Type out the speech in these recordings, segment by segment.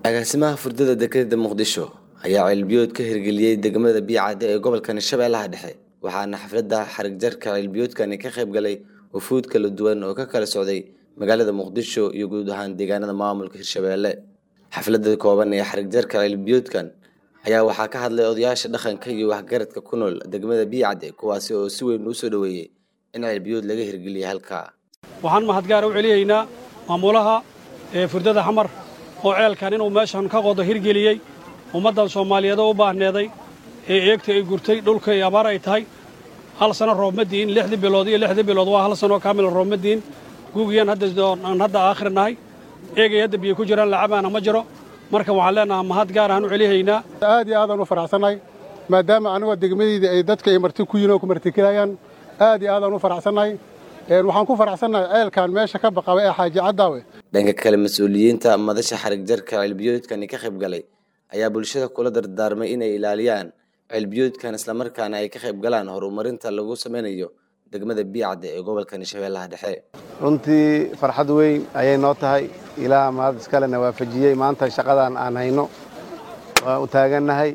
agaasimaha furdada dekedda muqdisho ayaa ceelbiyood ka hirgeliyey degmada biicadde ee gobolkan shabeellaha dhexe waxaana xafladda xarig jarka ceelbiyoodkani ka qayb galay wufuud kala duwan oo ka kala socday magaalada muqdisho iyo guud ahaan deegaanada maamulka hirshabeelle xafladda kooban ee xarig jarka ceelbiyoodkan ayaa waxaa ka hadlay odayaasha dhaqanka iyo waxgaradka ku nool degmada biicadde kuwaasi oo si weyn u soo dhoweeyey in ceelbiyood laga hirgeliyay halkaa waxaan mahadgaara u celiyaynaa maamulaha ee furdada xamar oo ceelkan inuu meeshan ka qodo hirgeliyey ummaddan soomaaliyeed oo u baahneeday ee eegta ay gurtay dhulka ay abaar ay tahay hal sano roob ma diin lixdii bilood iyo lixdii bilood waa hal sanoo kaamil roob ma diin guugiyaan aan hadda aakhir nahay eegay hadda biyo ku jiraan lacabaana ma jiro marka waxaan leenahaa mahad gaar ahaan u celihaynaa aad iyo aadaan u faraxsannahay maadaama anigoo degmadayda ay dadka ay marti ku yihin oo ku martigelayaan aad iyo aadaan u faraxsannahay waxaan ku faraxsannahay ceelkan meesha ka baqaba ee xaaji caddaawe dhanka kale mas-uuliyiinta madasha xarig jarka ceelbiyoodkani ka qayb galay ayaa bulshada kula dardaarmay inay ilaaliyaan ceelbiyoodkan islamarkaana ay ka qayb galaan horumarinta lagu sameynayo degmada biicadde ee gobolkani shabeellaha dhexe runtii farxad weyn ayay noo tahay ilaah mahad iskalena waafajiyey maanta shaqadan aan hayno waan u taagannahay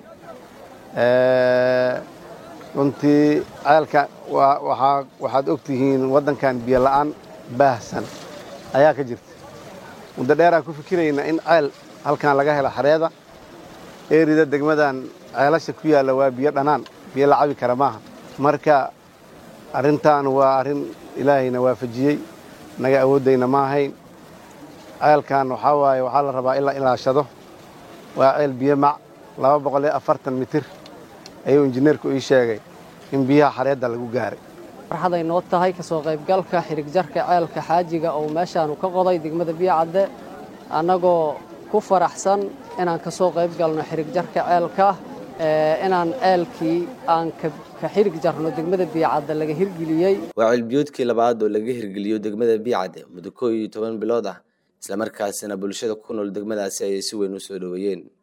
runtii ceelka waxaad og tihiin waddankan biyo la'aan baahsan ayaa ka jirta muddo dheeraan ku fikiraynaa in ceel halkan laga helo xareeda eerida degmadan ceelasha ku yaalla waa biyo dhannaan biyo la cabi kara maaha marka arrintan waa arrin ilaahayna waafajiyey naga awooddayna ma ahayn ceelkan waxaa waaye waxaa la rabaa in la ilaashado waa ceel biyo mac laba boqol iyo afartan mitir ayuu injineerku ii sheegay in biyaha xareedda lagu gaaray farxaday noo tahay ka soo qaybgalka xirig jarka ceelka xaajiga oo meeshaanu ka qoday degmada biyocadde annagoo ku faraxsan inaan ka soo qayb galno xirig jarka ceelka inaan ceelkii aan ka xirig jarno degmada biyocadde laga hirgeliyey waa ceelbiyoodkii labaad oo laga hirgeliyo degmada biyocadde muddo koo iyo toban bilood ah islamarkaasina bulshada ku nool degmadaasi ayay si weyn u soo dhoweeyeen